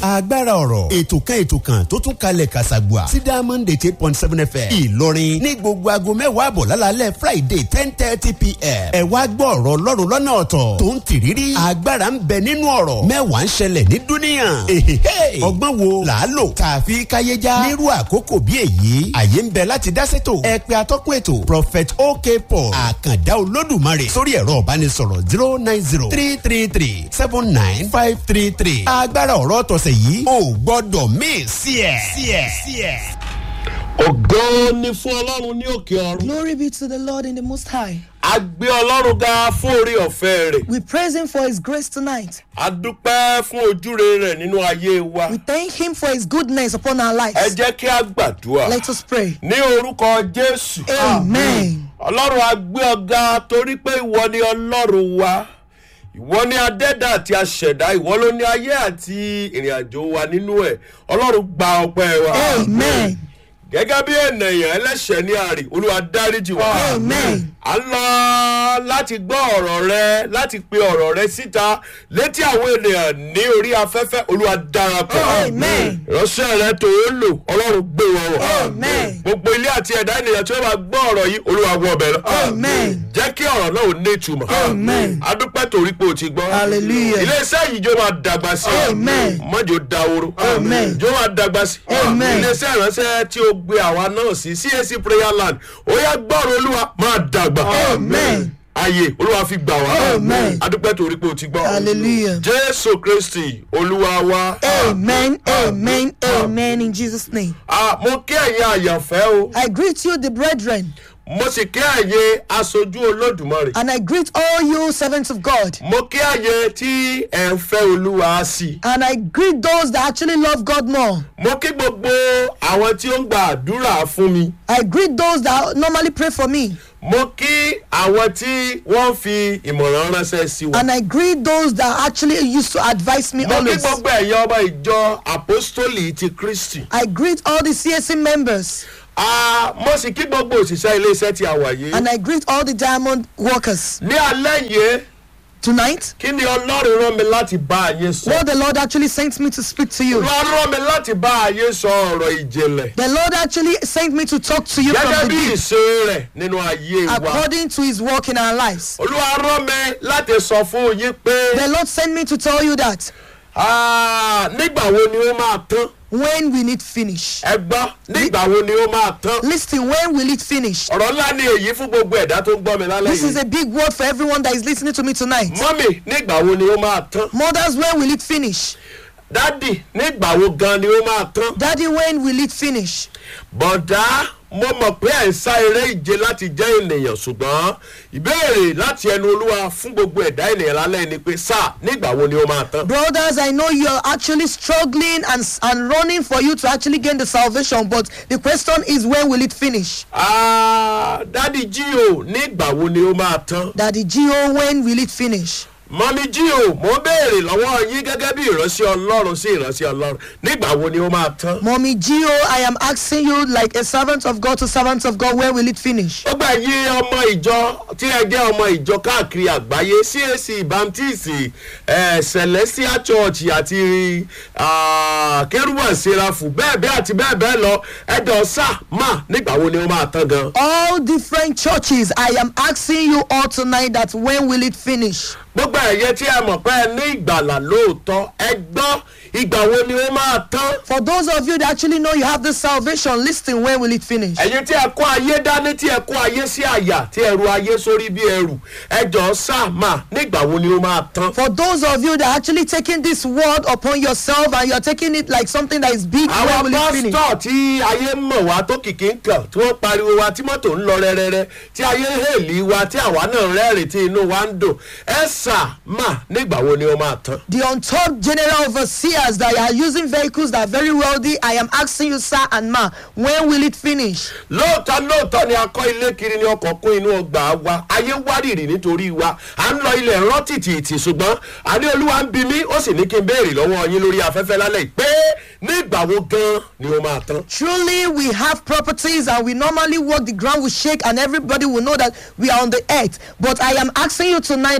agbára ọ̀rọ̀ ètò kan ètò kan tó tún kalẹ̀ kàṣàgbà sí diamond eight eight point seven fm ìlọrin ní gbogbo aago mẹ́wàá àbọ̀ lálálẹ́ friday ten thirty pm ẹ wá gbọ́ ọ̀rọ̀ ọlọ́run lọ́nà ọ̀tọ̀ tó ń tìrírí agbára ń bẹ nínú ọ̀rọ̀ mẹ́wàá ń ṣẹlẹ̀ ní dúníyàn èhèhè ọgbọ́n wo là á lò tààfi káyéjá nírú àkókò bí èyí àyè ń bẹ láti dá sétò ẹ pé atọ́kùn ètò prophet ok paul àkàndá olódùmarè sórí ẹ̀rọ ìbánisọ̀rọ̀ zero nine zero three three three seven nine five three three agbára ọ̀rọ̀ tọ̀sẹ̀ yìí ò gbọ́dọ̀ míì sí ẹ̀ sí ẹ̀ sí ẹ̀. ògo ni fún ọlọ́run ní òkè ọ̀run. Glory be to the Lord in the Most High. a gbé ọlọ́run ga fún orí ọ̀fẹ́ rẹ̀. We praise Him for His grace tonight. a dúpẹ́ fún ojúre rẹ̀ nínú ayé wa. We thank Him for His goodness upon our ẹ lives. jẹ́ kí a gbàdúrà. Let us pray. ní orúkọ jésù. Amen. ọlọ́run a gbé ọ̀gá torí pé ìwọ ni ọlọ́run wa. ìwọ ni adẹ́dà àti aṣẹ̀dá ìwọ ló ní ayé àti ìrìn àjò wa nínú ẹ̀ ọlọ́run gba ọpẹ́ wa. Amen. gẹ́gẹ́ bí ènìyàn ẹlẹ́ṣẹ̀ ní àrè olúwa dáríjì wá. Amen. a ń lọ láti gbọ́ ọ̀rọ̀ rẹ láti pe ọ̀rọ̀ rẹ síta létí àwọn ènìyàn ní orí afẹ́fẹ́ olúwa darapọ̀. Amen. ìránṣẹ́ rẹ tó ń lò ọlọ́run gbé wọn wọ̀. Amen. gbogbo ilé àti ẹ̀dá ènìyàn tí wọ́n bá gbọ́ ọ̀rọ̀ yìí olúwa wọ ọbẹ̀ lọ. Amen. jẹ́ kí ọ̀rọ̀ náà ò ní ìtumọ̀. Amen. adúpẹ́ torí pé o ti gbọ́. Hallelujah. iléeṣẹ́ yìí jó máa dàgbà sí. Amen. mọ́jọ́ dahoro. Amen. jó máa dàgbà sí. Amen. iléeṣẹ́ ìránṣẹ́ tí o gbé àwa náà sí CAC prayer land ó yá gbọ́rọ̀ olúwa máa dàgbà. Amen. ayé olúwa fi gbà wá. Amen. adúpẹ́ torí pé o ti gbọ́. Hallelujah. jésù kristi olúwa wa. Amen. Amen. Amen. In Jesus' name. Ah, mo kí ẹ̀yin àyànfẹ́ o I greet you, the brethren, mo sì kí ẹ̀yin aṣojú olódùmarè. and I greet all you servants of God. mo kí ẹ̀yin tí ẹ̀ ń fẹ́ olúwa sí i. And I greet those that actually love God more. mo kí gbogbo àwọn tí ó ń gba àdúrà fún mi. I greet those that normally pray for me. mo kí àwọn tí wọ́n fi ìmọ̀ràn ránṣẹ́ sí wa. And I greet those that actually used to advise me mo kí always. gbogbo ẹ̀yin ọmọ ìjọ apostoli ti kristi. I greet all the CSC members. Ah, mo sì kí gbogbo òṣìṣẹ́ iléeṣẹ́ tí a wà yìí. And I greet all the diamond workers. ní alẹ́ yìí Tonight, kí ni ọlọ́run rán mi láti bá ayé sọ. what the Lord actually sent me to speak to you. wọ́n rán mi láti bá ayé sọ ọ̀rọ̀ ìjìnlẹ̀. The Lord actually sent me to talk to you gẹ́gẹ́ from the bí deep ìṣe rẹ̀ nínú ayé wa. according to his work in our lives. olúwa rán mi láti sọ fún yín pé The Lord sent me to tell you that ah, nígbà wo ni ó máa tán. when will it finish? ẹ gbọ́ nígbà wo ni ó máa tán. Listen, when will it finish? ọ̀rọ̀ ńlá ni èyí fún gbogbo ẹ̀dá tó ń gbọ́ mi lálẹ́ This is yìí. a big word for everyone that is listening to me tonight. mọ́mì nígbà wo ni ó máa tán. Mothers, when will it finish? dádì nígbà wo gan ni ó máa tán. Daddy, when will it finish? bọ̀dá mo mọ̀ pé ẹ̀ ń sá eré ìje láti jẹ́ ènìyàn ṣùgbọ́n ìbéèrè láti ẹnu olúwa fún gbogbo ẹ̀dá ènìyàn lálẹ́ ni pé sáà nígbà wo ni ó máa tán. Brothers, I know you're actually struggling and, and running for you to actually gain the salvation, but the question is when will it finish? Ah, dádì jí o nígbà wo ni ó máa tán. Daddy Gio, when will it finish? mọ́mí jí o mo béèrè lọ́wọ́ yín gẹ́gẹ́ bí ìránṣẹ́ ọlọ́run sí ìránṣẹ́ ọlọ́run nígbà wo ni ó máa tán. Mommy Gio, I am asking you like a servant of God to servant of God, when will it finish? ó gbà yí ọmọ ìjọ tí ẹ jẹ́ ọmọ ìjọ káàkiri àgbáyé CAC baptist eh, celestial church àti ah, kérúbà serafu bẹ́ẹ̀ bẹ́ẹ̀ àti bẹ́ẹ̀ bẹ́ẹ̀ lọ ẹ̀dọ̀ sá mà nígbà wo ni ó máa tán gan. All different churches, I am asking you all tonight that when will it finish? gbogbo ẹ̀yẹ tí ẹ mọ̀ pé ẹ ní ìgbàlà lóòótọ́ ẹ gbọ́ ìgbà wo ni ó máa tán. For those of you that actually know you have this salvation, listen, when will it finish? ẹ̀yin tí ẹ kó ayé dání tí ẹ kó ayé sí àyà tí ẹ ru ayé sórí bí ẹrù ẹjọ́ sá mà nígbà wo ni ó máa tán. For those of you that are actually taking this word upon yourself and you're taking it like something that is big, when àwọn will it finish? pásítọ̀ tí ayé mọ̀ wá tó kìkì ń kàn tí wọ́n pariwo wa tí mọ́tò ń lọ rẹ́rẹ́rẹ́ tí ayé hèlì wa tí àwa náà rẹ́rìn tí inú wa ń dùn ẹ sà mà nígbà wo ni ó máa tán. The untold general overseers that are using vehicles that are very wealthy, I am asking you, sir and ma, when will it finish? lóòótọ́ lóòótọ́ ni a kọ́ ilé kiri ní ọkọ̀ kún inú ọgbà wa ayé wárìrì nítorí wa à ń lọ ilẹ̀ rán tìtìtì ṣùgbọ́n àní olúwa ń bi mí ó sì ní kí n béèrè lọ́wọ́ yín lórí afẹ́fẹ́ lálẹ́ yìí pé nígbà wo gan ni ó máa tán. Truly, we have properties and we normally walk, the ground will shake, and everybody will know that we are on the earth. But I am asking you tonight that when will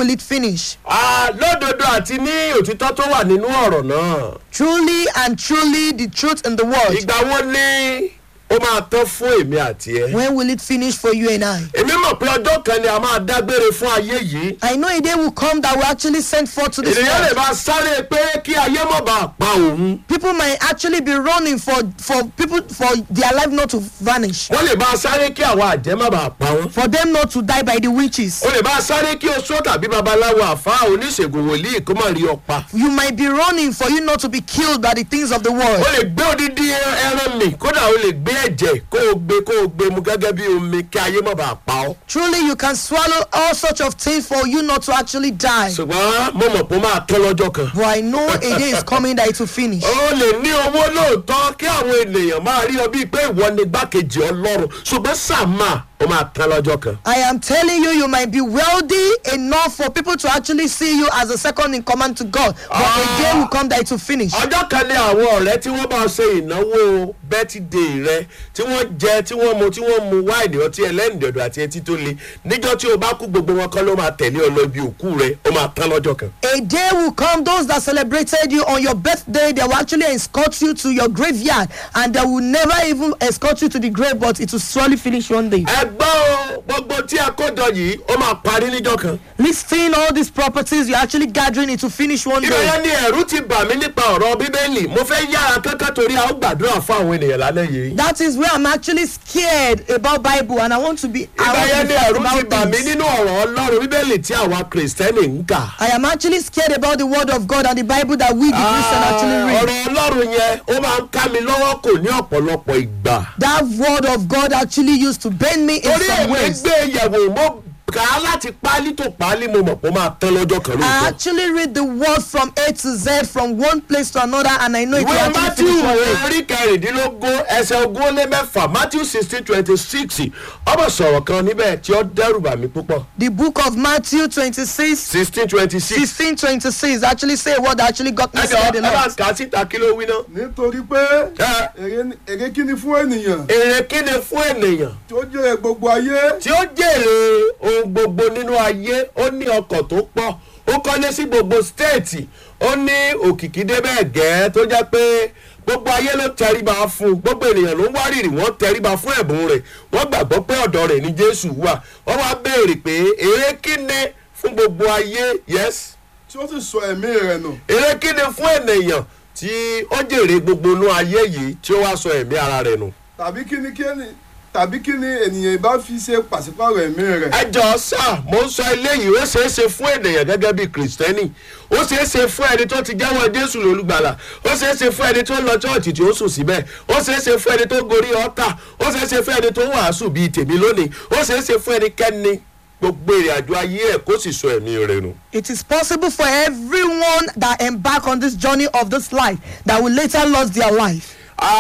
will it finish? Ah, lódodo àti ní òtítọ́ tó wà nínú ọ̀rọ̀ náà Truly and truly the truth in the word. ìgbà wo ni ó máa tán fún èmi àti ẹ. When will it finish for you and I? èmi mọ̀ pé ọjọ́ kan ni a máa dágbére fún ayé yìí. I know a day will come that will actually send forth to this ènìyàn lè world. máa sáré pé kí ayé má bàa pa òun. People might actually be running for for people for their life not to vanish, wọ́n lè máa sáré kí àwọn àjẹ́ má bàa pa wọ́n. for them not to die by the witches. o lè máa sáré kí oṣó tàbí babaláwo àfa oníṣègùn wòlíì kó má rí ọ pa. You might be running for you not to be killed by the things of the world. o lè gbé odidi ẹran mi kódà o lè gbé ẹ̀jẹ̀ kó o gbé kó o gbé mu gẹ́gẹ́ bí omi kí ayé má bàa pa ọ́. Truly, you can swallow all sorts of things for you not to actually die. ṣùgbọ́n mo mọ̀ pé ó máa tán lọ́jọ́ kan. But I know a day is coming that it will finish. o lè ní owó lóòótọ́ kí àwọn ènìyàn máa rí ọ bíi pé ìwọ ni gbákejì ọlọ́run ṣùgbọ́n sàmà ó máa tán lọ́jọ́ kan. I am telling you, you might be wealthy enough for people to actually see you as a second in command to God. But a day will come that it will finish. ọjọ́ kan ní àwọn ọ̀rẹ́ tí wọ́n bá ṣe ìnáwó bẹ́tìdé rẹ tí wọ́n jẹ tí wọ́n mu tí wọ́n mu wáìnì ọtí ẹlẹ́rìndòdò àti etí tó le níjọ́ tí o bá kú gbogbo wọn kan ló máa tẹ̀lé ọ lọ ibi òkú rẹ ó máa tán lọ́jọ́ kan. A day will come, those that celebrated you on your birthday, they will actually escort you to your graveyard and they will never even escort you to the grave, but it will surely finish one day. ẹgbẹ́ o gbogbo tí a kó jọ yìí ó máa parí níjọ́ kan. Listing all these properties you're actually gathering, it will finish one day. ìròyìn ni ẹ̀rú ti bà mí nípa ọ̀rọ̀ bíbélì mo fẹ́ yára kankan torí a ó gbàdúrà fún àwọn ènìyàn lálẹ́ yìí. That is where I'm actually scared about Bible and I want to be I ìgbà want to yẹn be ni fast ẹ̀rú ti about bà mí things. nínú ọ̀rọ̀ ọlọ́run bíbélì tí àwa kìrìsìtẹ́nì ń kà. I am actually scared about the word of God and the Bible that we the Christian actually read. ọ̀rọ̀ ọlọ́run yẹn ó máa ń ká mi lọ́wọ́ kò ní ọ̀pọ̀lọpọ̀ ìgbà. That word of God actually used to bend me in torí some èmi ways. gbé yẹ̀wò mo kà á láti pálí tó pálí mo mọ̀ pé ó máa tán lọ́jọ́ kan I lóòótọ́. actually read the word from A to Z from one place to another and I know it will ìwé actually matthew finish one day. orí kẹrìndínlógún ẹsẹ̀ ogún ó lé mẹ́fà matthew sixteen twenty six ọmọ sọ̀rọ̀ kan níbẹ̀ tí ó dẹ́rù bà mí púpọ̀ The book of Matthew 26, sixteen twenty six 16, 26 actually say a word that actually got me ẹjọ scared a ẹ bá lot. kà á síta kí ló wí náà. nítorí pé Ẹ. èrè ni- èrè kí ni fún ènìyàn èrè kí ni fún ènìyàn tí ó jẹ́ gbogbo ayé tí ó jèrè ohun gbogbo nínú ayé ó ní ọkọ̀ tó pọ̀ ó kọ́lé sí gbogbo stéètì ó ní òkìkí débẹ̀ gẹ́ tó jẹ́ pé gbogbo ayé ló tẹríba fún un gbogbo ènìyàn ló ń wárìrì wọ́n tẹríba fún ẹ̀bùn rẹ̀ wọ́n gbàgbọ́ pé ọ̀dọ̀ rẹ̀ ní jésù wà wọ́n wá béèrè pé èrè kí ni fún gbogbo ayé yes tí ó sì sọ ẹ̀mí rẹ̀ nù èrè kí ni fún ènìyàn tí ó jèrè gbogbo inú ayé yìí tí ó wá sọ ẹ̀mí ara rẹ̀ nù. tàbí kí ni kí ni tàbí kí ni ènìyàn bá fi ṣe pàṣípàrọ̀ ẹ̀mí rẹ̀ ẹ jọ sá mo ń sọ eléyìí ó ṣeé ṣe fún ènìyàn gẹ́gẹ́ bí kìrìsìtẹ́nì ó ṣeé ṣe fún ẹni tó ti jẹ́wọ́ jésù lólùgbàlà ó ṣeé ṣe fún ẹni tó lọ chọ́ọ̀chì tí ó sùn síbẹ̀ ó ṣeé ṣe fún ẹni tó gorí ọ́tà ó ṣeé ṣe fún ẹni tó wàásù bíi tèmi lónìí ó ṣeé ṣe fún ẹnikẹ́ni gbogbo èrè àjò ayé ẹ̀ kó sì sọ ẹ̀mí rẹ̀ nù. It is possible for everyone that embark on this journey of this life that will later lose their life.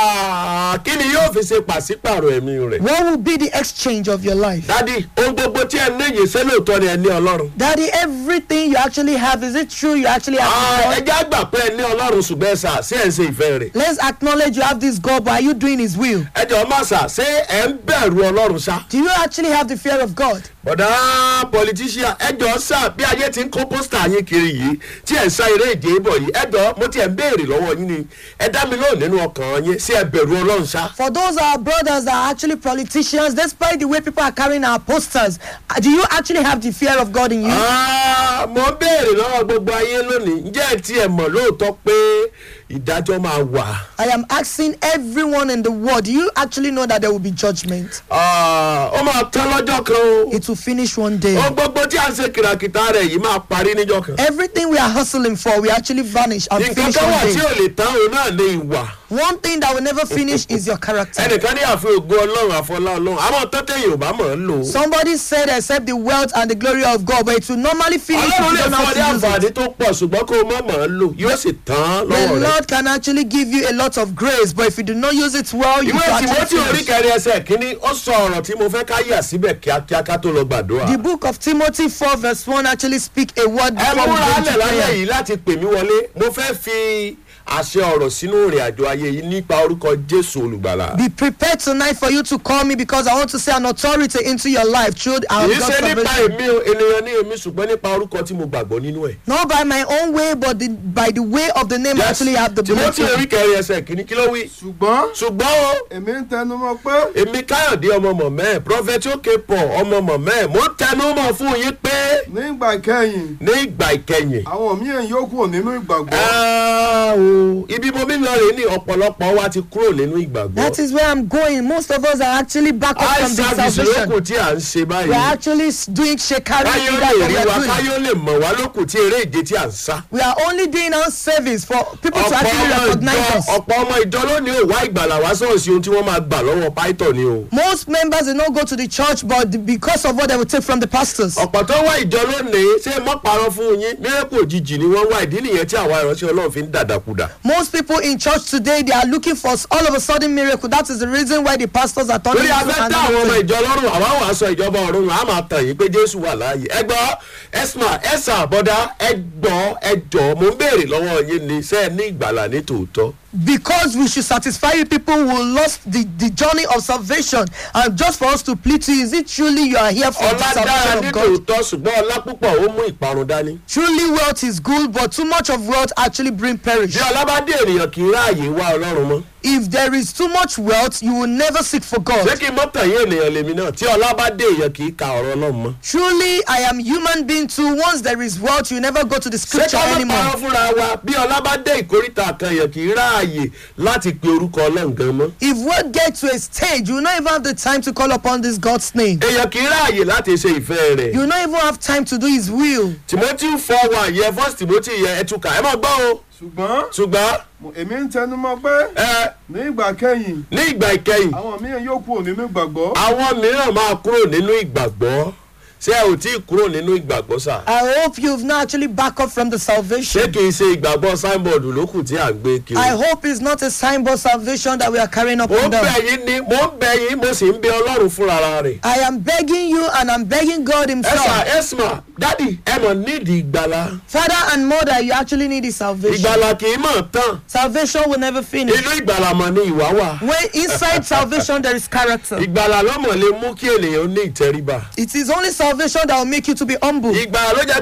Ah, kí ni yóò fi ṣe pàṣípàrọ̀ ẹ̀mí rẹ̀. What will be the exchange of your life? dádì ohun gbogbo tí ẹ ní yìí ṣé lóòótọ́ ni ẹ ní ọlọ́run. Daddy, everything you actually have, is it true you actually have Ah, ẹ this God? jẹ́ àgbà pé ẹ ní ọlọ́run ṣùgbọ́n ẹ sà sí ẹ̀ ń ṣe ìfẹ́ rẹ̀. Let's acknowledge you have this God, but are you doing His will? ẹ jọ má sà ṣé ẹ ń bẹ̀rù ọlọ́run ṣá. Do you actually have the fear of God? bọ̀dá politician ẹjọ́ sá bí ayé ti ń kó pósítà yín kiri yìí tí ẹ̀ ń sá eré ìje bọ̀ yìí ẹjọ́ mo ti ẹ̀ ń béèrè lọ́wọ́ yín ni ẹ dá mi lóhùn nínú ọkàn yín sí ẹ bẹ̀rù ọlọ́run ṣá. For those our brothers that are actually politicians, despite the way people are carrying our posters, uh, do you actually have the fear of God in you? Ah, mo ń béèrè lọ́wọ́ gbogbo ayé lónìí ǹjẹ́ ẹ tiẹ̀ mọ̀ lóòótọ́ pé ìdájọ́ máa wà. I am asking everyone in the world, do you actually know that there will be judgment? Ah, ó máa tán lọ́jọ́ kan o. It will finish one day. ohun gbogbo tí a ń ṣe kìràkìtà rẹ̀ yìí máa parí níjọ́ kan. Everything we are hustling for, we actually vanish and nǹkan finish kan wà one tí day. ò lè tán òun náà ní ìwà. One thing that will never finish is your character. ẹnìkan ní àfi ògo ọlọ́run àfọlá ọlọ́run àwọn tọ́tẹ̀ yorùbá mọ̀ ń lò ó. Somebody said, except the wealth and the glory of God, but it will normally finish if ọlọ́run you lè don't know fún ọ ní how to use it. àǹfààní tó pọ̀ ṣùgbọ́n kó o mọ̀ mọ̀ ń lò yóò sì tán The lọ́wọ́ rẹ̀. Lord can actually give you a lot of grace, but if you do not use it well, you ìwé can tìwọ́tì actually orí finish. kẹrin ẹsẹ̀ kínní ó sọ ọ̀rọ̀ tí mo fẹ́ ká yà síbẹ̀ kíákíá ká tó lọ gbàdúrà. The book of Timothy 4 verse 1 actually speak a word ẹ before we múra go lẹ̀ into lálẹ́ prayer. yìí láti pè mí wọlé mo fẹ́ fi àṣẹ ọ̀rọ̀ sínú ìrìn àjò ayé yìí nípa orúkọ jésù olùgbàlà. Be prepared tonight for you to call me because I want to say an authority into your life through our kì í God's ṣe nípa salvation. èmi o ènìyàn ní èmi ṣùgbọ́n nípa orúkọ tí mo gbàgbọ́ nínú ẹ̀. Not by my own way, but the, by the way of the name I actually have the timothy blessing. orí kẹrin ẹsẹ̀ kìíní kí ló wí. ṣùgbọ́n ṣùgbọ́n o èmi ń tẹnu mọ́ pé èmi káyọ̀dé ọmọ mọ̀mẹ́ prọfẹ̀tì òkè pọ̀ ọmọ mọ̀mẹ́ mo ń tẹnu mọ̀ fún yín pé nígbà ìkẹyìn ní ìgbà ìkẹyìn. àwọn míì yóò kúrò nínú ìgbàgbọ́ Ah, o. ibi mo mi lọ rè ní ọ̀pọ̀lọpọ̀ wa ti kúrò nínú ìgbàgbọ́. That is where I'm going. Most of us are actually back up eye from the service lókù salvation. tí à ń ṣe We are báyìí. actually s- doing shekari káyọ̀ that lè we rí are wa doing. káyọ̀ lè mọ̀ wá lókù tí eré ìje tí à ń sá. We are only doing our service for people to ọ̀pọ̀ actually ọmọ recognize ìjọ us. ọ̀pọ̀ ọmọ ìjọ lónìí ò wá ìgbàlà wá sọ̀ọ̀sì ohun tí wọ́n máa gbà lọ́wọ́ pító ni o. Most members do not go to the church, but because of what they will take from the pastors. ọ̀pọ̀ tó wá ìjọ lónìí ṣé mọ́ parọ́ fún yín mírẹ́kù òjijì ni wọ́n wá ìdí nìyẹn tí àwa ìránṣẹ́ ọlọ́run fi ń dàdàkudà. Most people in church today, they are looking for s- all of a sudden miracle. That is the reason why the pastors are turning lórí into afẹ́ an tá àwọn ọmọ anointing. ìjọ lọ́rùn àwa wàá sọ ìjọba ọ̀run a máa tàn yín pé jésù wà láàyè ẹ gbọ́ ẹ̀sìmà ẹ̀sà àbọ̀dá ẹ gbọ́ ẹ jọ mo ń béèrè lọ́wọ́ yín ni ṣé ẹ ní ìgbàlà ní tòótọ́. Because we should satisfy you people who lost the, the journey of salvation. And just for us to plead to you, is it truly you are here for the ọlá dára salvation ní of God? tòótọ́ ṣùgbọ́n ọlá púpọ̀ ó mú ìparun dání. Truly, wealth is good, but too much of wealth actually bring perish. bí ọlá bá dé ènìyàn kì í ráàyè wá ọlọ́run mọ́. If there is too much wealth, you will never seek for ṣé God. kí mọ́tàn yín ènìyàn lèmi náà tí ọlá bá dé èèyàn kì í ka ọ̀rọ̀ ọlọ́run mọ́. Truly, I am human being too. Once there is wealth, you never go to the ṣé scripture ká má anymore. parọ́ fúnra wa bí ọlá bá dé ìkórìtà kan èèyàn kì í ráàyè láti pe orúkọ ọlọ́run gan mọ́. If word gets to a stage, you will not even have the time to call upon this God's name. èèyàn kì í ráàyè láti ṣe ìfẹ́ rẹ̀. You will not even have time to do His will. timothy four one yẹ first timothy yẹ ẹtùkà ẹ má gbọ́ o ṣùgbọ́n ṣùgbọ́n mo- èmi ń tẹnu mọ́ pé ẹ ní ìgbà kẹyìn ní ìgbà ìkẹyìn àwọn míì yóò kúrò nínú ìgbàgbọ́ àwọn mìíràn máa kúrò nínú ìgbàgbọ́ ṣé ẹ ò tí ì kúrò nínú ìgbàgbọ́ sà I hope you've not actually back up from the ṣé salvation. kì í ṣe ìgbàgbọ́ signboard lókù tí à ń gbé kiri. I hope it's not a signboard salvation that we are carrying up mo and ń bẹ down. yín ní mo ń bẹ yín mo sì ń bẹ ọlọ́run fúnra rẹ̀. I am begging you and I'm begging God ẹsà Himself. ẹsma dádì ẹ mọ̀ nídìí ìgbàlà Father and mother, you actually need this salvation. ìgbàlà kì í mọ̀ tán Salvation will never finish. inú ìgbàlà mọ̀ ni ìwà wà. When inside salvation there is character. ìgbàlà lọ́mọ̀ lè mú kí ènìyàn ní ìtẹríba. It is only salvation that will make you to be humble. ìgbàlà ló jẹ́